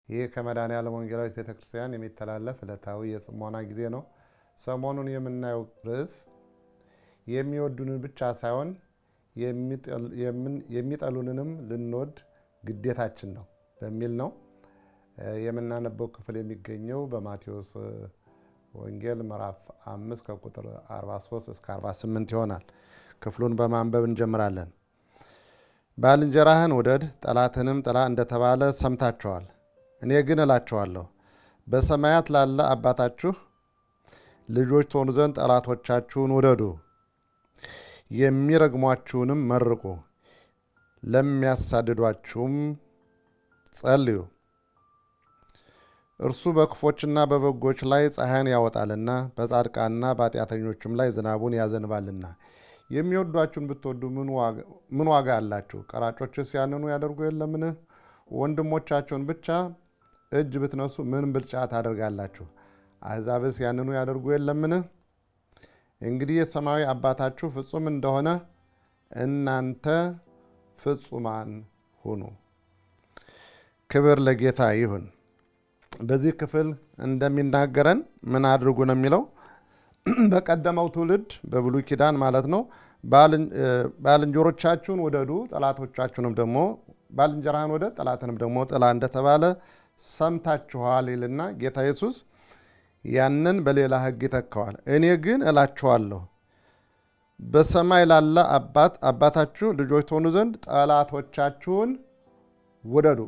ይህ ከመድኃኔዓለም ወንጌላዊት ቤተ ክርስቲያን የሚተላለፍ ዕለታዊ የጽሞና ጊዜ ነው። ሰሞኑን የምናየው ርዕስ የሚወዱንን ብቻ ሳይሆን የሚጠሉንንም ልንወድ ግዴታችን ነው በሚል ነው። የምናነበው ክፍል የሚገኘው በማቴዎስ ወንጌል ምዕራፍ አምስት ከቁጥር 43 እስከ 48 ይሆናል። ክፍሉን በማንበብ እንጀምራለን። ባልንጀራህን ውደድ ጠላትንም ጥላ እንደተባለ ሰምታችኋል። እኔ ግን እላችኋለሁ በሰማያት ላለ አባታችሁ ልጆች ትሆኑ ዘንድ ጠላቶቻችሁን ውደዱ፣ የሚረግሟችሁንም መርቁ፣ ለሚያሳድዷችሁም ጸልዩ። እርሱ በክፎችና በበጎች ላይ ፀሐይን ያወጣልና በጻድቃንና በኃጢአተኞችም ላይ ዝናቡን ያዘንባልና። የሚወዷችሁን ብትወዱ ምን ዋጋ አላችሁ? ቀራጮችስ ያንኑ ያደርጉ የለምን? ወንድሞቻቸውን ብቻ እጅ ብትነሱ ምን ብልጫ ታደርጋላችሁ? አሕዛብስ ያንኑ ያደርጉ የለምን? እንግዲህ የሰማያዊ አባታችሁ ፍጹም እንደሆነ እናንተ ፍጹማን ሁኑ። ክብር ለጌታ ይሁን። በዚህ ክፍል እንደሚናገረን ምን አድርጉ ነው የሚለው በቀደመው ትውልድ በብሉይ ኪዳን ማለት ነው። ባልንጀሮቻችሁን ውደዱ ጠላቶቻችሁንም ደግሞ ባልንጀራህን ውደድ ጠላትንም ደግሞ ጥላ እንደተባለ ሰምታችኋል ይልና ጌታ ኢየሱስ ያንን በሌላ ሕግ ይተካዋል። እኔ ግን እላችኋለሁ በሰማይ ላለ አባት አባታችሁ ልጆች ትሆኑ ዘንድ ጠላቶቻችሁን ውደዱ፣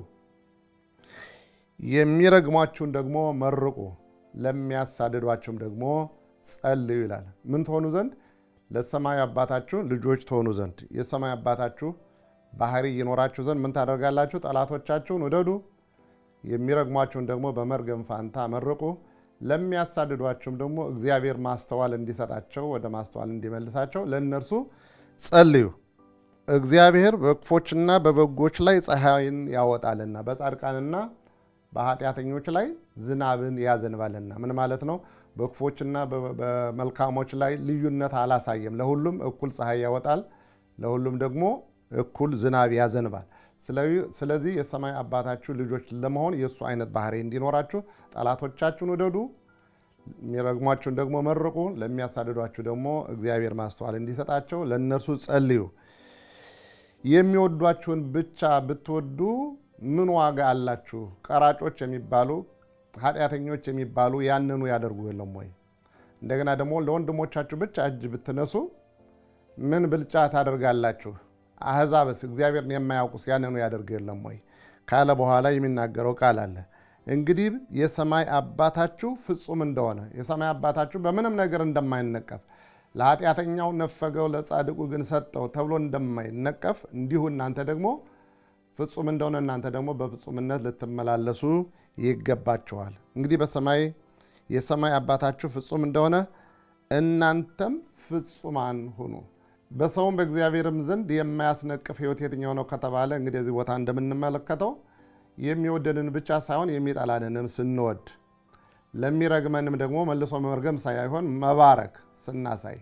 የሚረግሟችሁን ደግሞ መርቁ፣ ለሚያሳድዷችሁም ደግሞ ጸልዩ ይላል። ምን ትሆኑ ዘንድ? ለሰማይ አባታችሁ ልጆች ትሆኑ ዘንድ የሰማይ አባታችሁ ባህሪ ይኖራችሁ ዘንድ ምን ታደርጋላችሁ? ጠላቶቻችሁን ውደዱ፣ የሚረግሟችሁን ደግሞ በመርገም ፋንታ መርቁ፣ ለሚያሳድዷችሁም ደግሞ እግዚአብሔር ማስተዋል እንዲሰጣቸው ወደ ማስተዋል እንዲመልሳቸው ለእነርሱ ጸልዩ። እግዚአብሔር በክፎችና በበጎች ላይ ፀሐይን ያወጣልና በጻድቃንና በኃጢአተኞች ላይ ዝናብን ያዘንባልና። ምን ማለት ነው? በክፎችና በመልካሞች ላይ ልዩነት አላሳየም። ለሁሉም እኩል ፀሐይ ያወጣል፣ ለሁሉም ደግሞ እኩል ዝናብ ያዘንባል። ስለዚህ የሰማይ አባታችሁ ልጆች ለመሆን የእሱ አይነት ባህሪ እንዲኖራችሁ ጠላቶቻችሁን ውደዱ፣ የሚረግሟችሁን ደግሞ መርቁ፣ ለሚያሳድዷችሁ ደግሞ እግዚአብሔር ማስተዋል እንዲሰጣቸው ለእነርሱ ጸልዩ። የሚወዷችሁን ብቻ ብትወዱ ምን ዋጋ አላችሁ? ቀራጮች የሚባሉ ኃጢአተኞች የሚባሉ ያንኑ ያደርጉ የለም ወይ? እንደገና ደግሞ ለወንድሞቻችሁ ብቻ እጅ ብትነሱ ምን ብልጫ ታደርጋላችሁ? አሕዛብስ እግዚአብሔርን የማያውቁስ ያንኑ ያደርጉ የለም ወይ ካለ በኋላ የሚናገረው ቃል አለ። እንግዲህ የሰማይ አባታችሁ ፍጹም እንደሆነ የሰማይ አባታችሁ በምንም ነገር እንደማይነቀፍ ለኃጢአተኛው ነፈገው ለጻድቁ ግን ሰጠው ተብሎ እንደማይነቀፍ እንዲሁ እናንተ ደግሞ ፍጹም እንደሆነ እናንተ ደግሞ በፍጹምነት ልትመላለሱ ይገባችኋል። እንግዲህ በሰማይ የሰማይ አባታችሁ ፍጹም እንደሆነ እናንተም ፍጹማን ሁኑ። በሰውም በእግዚአብሔርም ዘንድ የማያስነቅፍ ሕይወት የትኛው ነው ከተባለ እንግዲህ እዚህ ቦታ እንደምንመለከተው የሚወደንን ብቻ ሳይሆን የሚጠላንንም ስንወድ ለሚረግመንም ደግሞ መልሶ መርገም ሳይሆን መባረክ ስናሳይ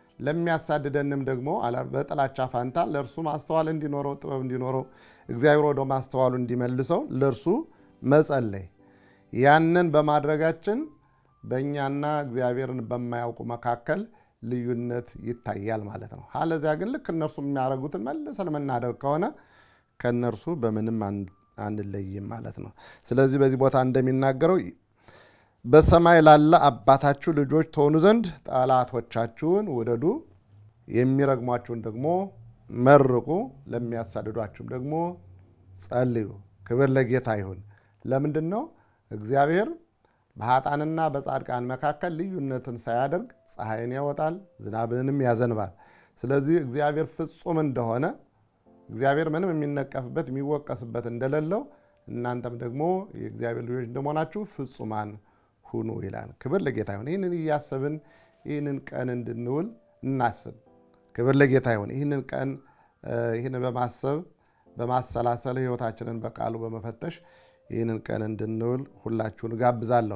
ለሚያሳድደንም ደግሞ በጥላቻ ፋንታ ለእርሱ ማስተዋል እንዲኖረው ጥበብ እንዲኖረው እግዚአብሔር ወደ ማስተዋሉ እንዲመልሰው ለእርሱ መጸለይ። ያንን በማድረጋችን በእኛና እግዚአብሔርን በማያውቁ መካከል ልዩነት ይታያል ማለት ነው። አለዚያ ግን ልክ እነርሱ የሚያደርጉትን መልሰን የምናደርግ ከሆነ ከእነርሱ በምንም አንለይም ማለት ነው። ስለዚህ በዚህ ቦታ እንደሚናገረው በሰማይ ላለ አባታችሁ ልጆች ትሆኑ ዘንድ ጠላቶቻችሁን ውደዱ፣ የሚረግሟችሁን ደግሞ መርቁ፣ ለሚያሳድዷችሁም ደግሞ ጸልዩ። ክብር ለጌታ ይሁን። ለምንድን ነው እግዚአብሔር በኃጥአንና በጻድቃን መካከል ልዩነትን ሳያደርግ ፀሐይን ያወጣል፣ ዝናብንም ያዘንባል። ስለዚህ እግዚአብሔር ፍጹም እንደሆነ እግዚአብሔር ምንም የሚነቀፍበት የሚወቀስበት እንደሌለው እናንተም ደግሞ የእግዚአብሔር ልጆች እንደመሆናችሁ ፍጹማን ሁኑ ይላል። ክብር ለጌታ ይሁን። ይህንን እያሰብን ይህንን ቀን እንድንውል እናስብ። ክብር ለጌታ ይሁን። ይህንን ቀን ይህንን በማሰብ በማሰላሰል ሕይወታችንን በቃሉ በመፈተሽ ይህንን ቀን እንድንውል ሁላችሁን እጋብዛለሁ።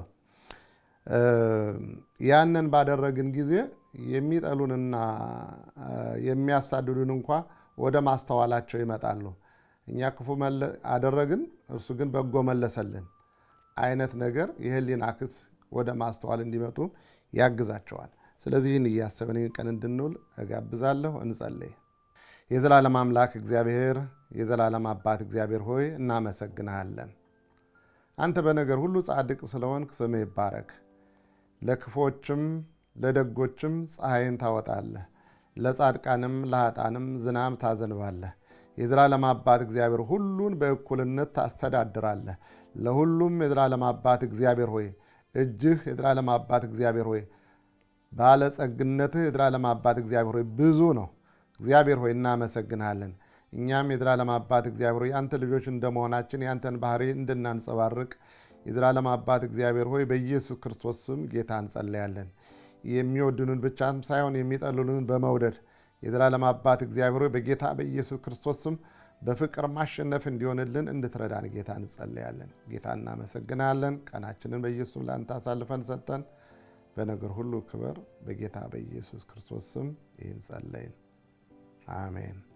ያንን ባደረግን ጊዜ የሚጠሉንና የሚያሳድዱን እንኳ ወደ ማስተዋላቸው ይመጣሉ። እኛ ክፉ አደረግን፣ እርሱ ግን በጎ መለሰልን። አይነት ነገር የህሊና ክስ ወደ ማስተዋል እንዲመጡ ያግዛቸዋል። ስለዚህ ይህን እያሰብን ይህን ቀን እንድንውል እጋብዛለሁ። እንጸልይ። የዘላለም አምላክ እግዚአብሔር፣ የዘላለም አባት እግዚአብሔር ሆይ እናመሰግንሃለን። አንተ በነገር ሁሉ ጻድቅ ስለሆንክ ስምህ ይባረክ። ለክፎችም ለደጎችም ፀሐይን ታወጣለህ፣ ለጻድቃንም ለኃጣንም ዝናብ ታዘንባለህ። የዘላለም አባት እግዚአብሔር ሁሉን በእኩልነት ታስተዳድራለህ። ለሁሉም የዘላለም አባት እግዚአብሔር ሆይ እጅህ የዘላለም አባት እግዚአብሔር ሆይ ባለጸግነትህ የዘላለም አባት እግዚአብሔር ሆይ ብዙ ነው። እግዚአብሔር ሆይ እናመሰግንሃለን። እኛም የዘላለም አባት እግዚአብሔር ሆይ የአንተ ልጆች እንደመሆናችን የአንተን ባህሪ እንድናንጸባርቅ የዘላለም አባት እግዚአብሔር ሆይ በኢየሱስ ክርስቶስ ስም ጌታ እንጸለያለን። የሚወድኑን ብቻም ሳይሆን የሚጠሉንን በመውደድ የዘላለም አባት እግዚአብሔር ሆይ በጌታ በኢየሱስ ክርስቶስ ስም በፍቅር ማሸነፍ እንዲሆንልን እንድትረዳን ጌታ እንጸለያለን። ጌታ እናመሰግናለን። ቀናችንን በኢየሱስ ለአንተ አሳልፈን ሰጠን። በነገር ሁሉ ክበር በጌታ በኢየሱስ ክርስቶስ ስም ይህን ጸለይን። አሜን።